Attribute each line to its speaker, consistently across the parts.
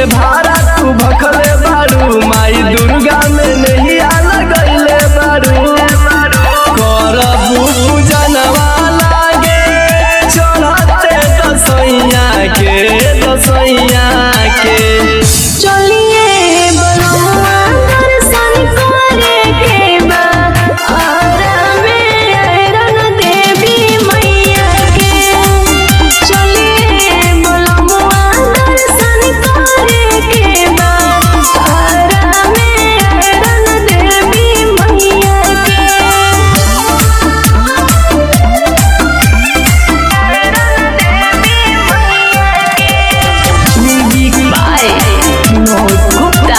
Speaker 1: के भाड़ा तू भखले बारू माई दुर्गा में नहीं लगैले बारू करबू पूजनवा लागे चढ़ते दसैया के दसैया के
Speaker 2: चलिए बलुआ दर्शन करे के बा आरा में अरन देवी मैया के चलिए बलुआ दर्शन करे के बा आरा में अरन देवी मैया के म्यूजिक बाय विनोद गुप्ता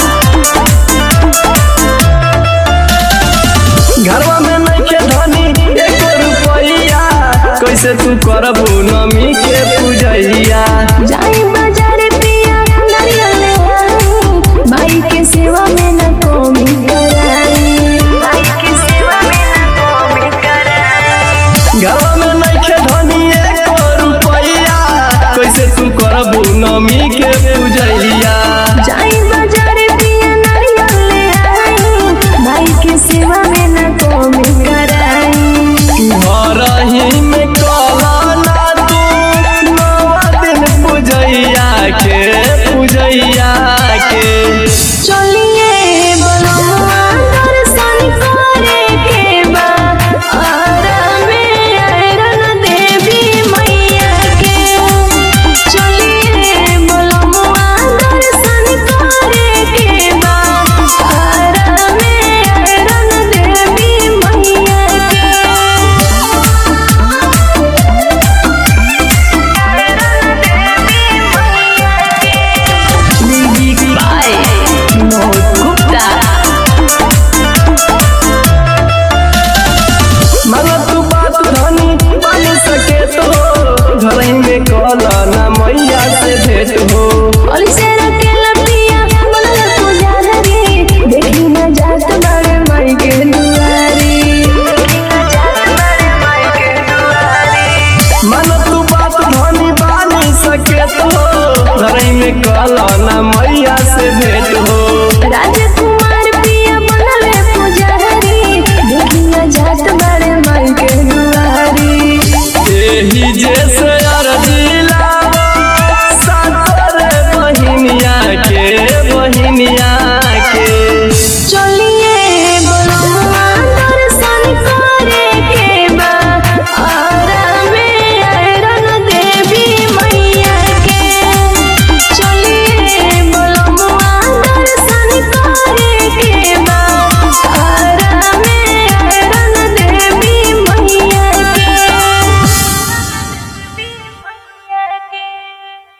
Speaker 1: घरवा में नइखे धनी एको रुपैया कैसे तू करबू नमी के पूजैया
Speaker 2: जाई बाजार पिया नारियल ले आई माई के सेवा में न कमी कराई माई के सेवा में न कमी कराई
Speaker 1: घरवा में नइखे धनी एको रुपैया कैसे तू करबू नमी के पूजैया
Speaker 2: जाई बाजार पिया नारियल ले आई माई के सेवा में न कमी कराई
Speaker 1: घरही में कहला तू नवा दिन पूजैया के पूजैया के
Speaker 2: चलिए बलुआ दर्शन करे के बा आरा में अरन देवी मैया के चलिए बलुआ दर्शन करे के बा आरा में अरन देवी मैया के म्यूजिक बाय विनोद गुप्ता
Speaker 1: मानो तू बात धनी बन सके तो घरही में कहला ना मैया से भेंट हो
Speaker 2: और सेरा के लपिया मनल पुजारा रे देखी न जात बड़े माई के दुआरी देखी न जात बड़े माई के दुआरी
Speaker 1: मानो तू बात धनी बन सके तो घरही में कहला